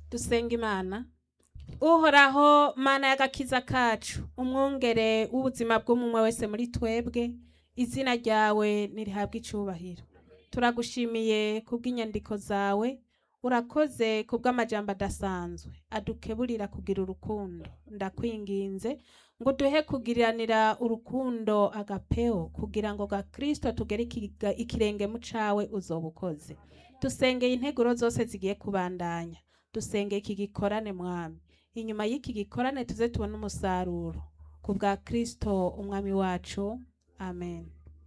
dusenga imana uhoraho mana y'agakiza kacu umwungere w'ubuzima bw'umwe wese muri twebwe izina ryawe nirihabwe icubahiro turagushimiye kubw'inyandiko zawe urakoze kubw'amajambo adasanzwe adukeburira kugira urukundo ndakwinginze ngo duhe kugiranira urukundo agapeo kugira ngo ga kristo tugere ikiga- ikirenge mu cawe uzoba ukoze dusengeye integuro zose zigiye kubandanya dusengeye iki gikorane mwami inyuma y'iki gikorane tuze tubone umusaruro ku bwa kristo umwami wacu amen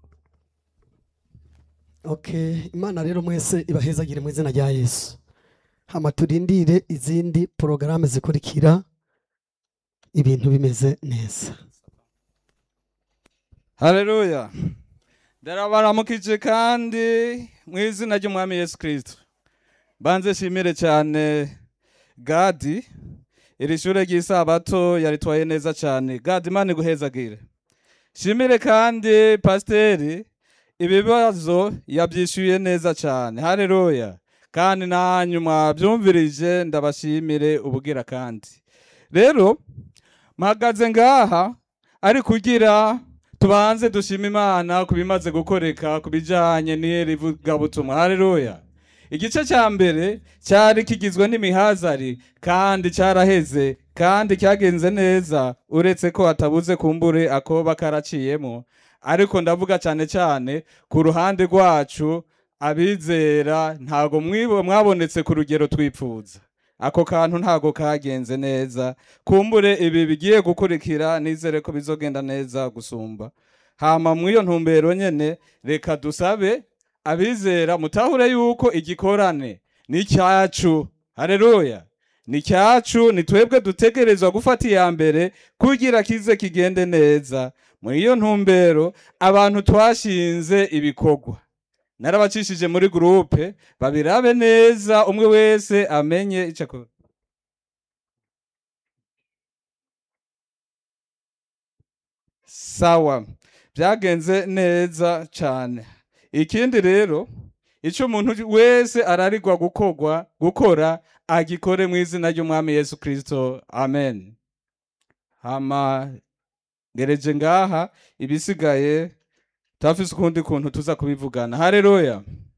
okay imana rero mwese ibahezagire mu izina rya yesu hama turindire izindi porogaramu zikurikira ibintu bimeze neza haleluya ndarabaramukije kandi mu izina ry'umwami yesu kirisito banze shimire cyane gadi iri shure ry'isabato yaritwaye neza cyane gadi imana iguhezagire shimire kandi pasiteri ibibazo yabyishyuye neza cyane haleluya kandi nanyu mwabyumvirije ndabashimire ubugira kandi rero mpagaze ngaha ari kugira tubanze dushima imana ku bimaze gukoreka ku bijyanye n'iri vugabutumwa haleluya igice cya mbere cyari kigizwe n'imihazari kandi cyaraheze kandi cyagenze neza uretse ko hatabuze kumbure akoba karaciyemo ariko ndavuga cyane cyane ku ruhande rwacu abizera ntago mwibo mwabonetse ku rugero twipfuza ako kantu ntago kagenze neza kumbure ibi bigiye gukurikira nizere ko bizogenda neza gusumba hama mw'iyo ntumbero nyene reka dusabe abizera mutahure yuko igikorane ni icyacu haleluya ni icyacu ni twebwe dutegerezwa gufata iya mbere kugira kize kigende neza muri iyo ntumbero abantu twashinze ibikorwa narabacishije muri gurupe babirabe neza umwe wese amenye icyo akora sawa byagenze neza cyane ikindi rero icyo umuntu wese ararigwa gukorwa gukora agikore mu izina ry'umwami yesu kirisito amen hama ngereje ngaha ibisigaye turafise ukundi kuntu tuza kubivugana haleluya